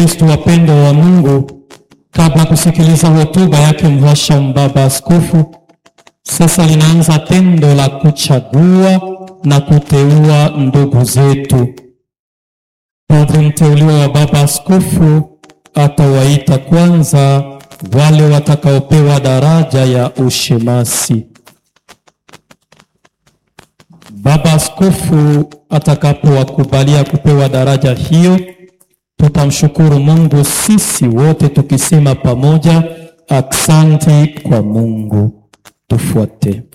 Wakristo wapendwa wa Mungu, kabla kusikiliza hotuba yake Mhashamu Baba Askofu, sasa linaanza tendo la kuchagua na kuteua ndugu zetu. Padre mteuliwa wa Baba Askofu atawaita kwanza wale watakaopewa daraja ya ushemasi. Baba Askofu atakapowakubalia kupewa daraja hiyo, tutamshukuru Mungu sisi wote tukisema pamoja, aksanti kwa Mungu. Tufuate.